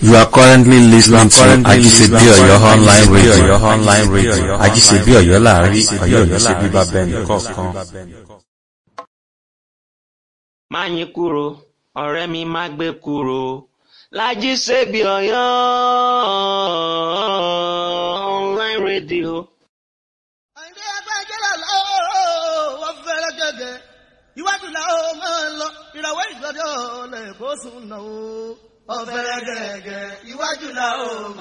You are currently listening to Ajisebi Oyo online radio. online radio. Ajisebi Oyo láàrin Ọ̀yọ́ ní ṣe bíbá bẹ́ẹ̀ni kọ̀ọ̀kan. má yín kúrò ọ̀rẹ́ mi má gbé kúrò Lájíṣebí Ọ̀yọ́ online radio. àìdé agbájẹ́lá lọ́wọ́ wọ́n fẹ́rẹ́ gẹ́gẹ́ iwájú làwọn máa ń lọ ìràwọ̀ ìgbọ́dọ̀ lẹ́kọ̀ọ́ sùn náà ó. ọ̀fẹ́rẹ́ gẹ́gẹ́ iwájú làwọn máa ń lọ.